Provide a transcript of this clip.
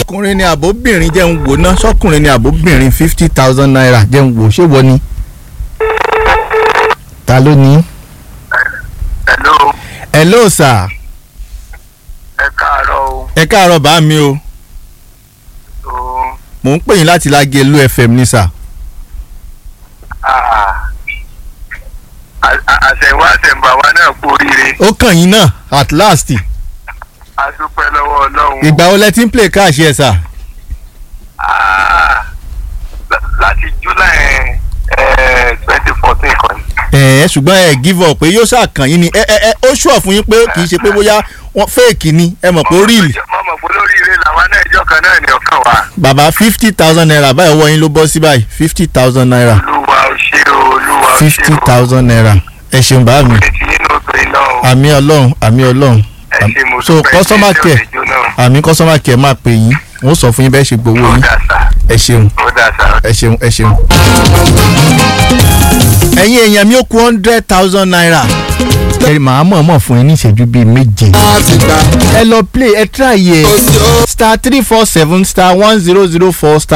sọkùnrin ni àbóbìnrin jẹ́ ń wò ná sọkùnrin ni àbóbìnrin fifty thousand naira jẹ́ ń wò ṣé wọ́n ni. ta ló ní. hello hello sir ẹ káàárọ̀ o ẹ káàárọ̀ bá mi o o mò ń pè yín láti Lágelú FM ní sà. ah, a- a- àṣẹ̀wá àṣẹ̀mbà wa náà kú oríire ó kàn yín náà at last a dúpẹ́ lọ́wọ́ ọlọ́run ìgbà wo lẹ ti ń play cash ẹ sà. Ah, la- láti july twenty fourteen kan ẹ ṣùgbọ́n ẹ give up pé yóò ṣàkàn yín ni ẹ ẹ ẹ ó ṣùọ̀ fún yín pé kì í ṣe pé bóyá wọ́n fake ni ẹ mọ̀ pé ó real mo mọ̀ pé lóríire làwa náà ìjọ kan náà ní ọkàn wa bàbá fifty thousand naira báyìí ọwọ́ yín ló bọ́ sí báyìí fifty thousand naira olúwa ò ṣe o olúwa ò ṣe fifty o thousand naira ẹ ṣeun bá mi ètí inú tó iná o àmì ọlọ́run àmì ọlọ́run ẹ ṣe mo so dúpẹ́ customer ṣe care òjò náà àmì customer care máa pè yín wọ́n sọ fún yín bẹ́ẹ̀ ṣe gbowó ó yín dà sá ẹ ṣeun ó dà sá. ẹ ṣeun ẹ ṣeun. ẹ̀yin èèyàn mi ó kù hundred thousand naira. ẹ màá mọ̀ mọ̀ fún yín ní ìṣẹ́jú bíi méje. ẹ lọ play ẹ try yẹ star three four seven star one zero zero four star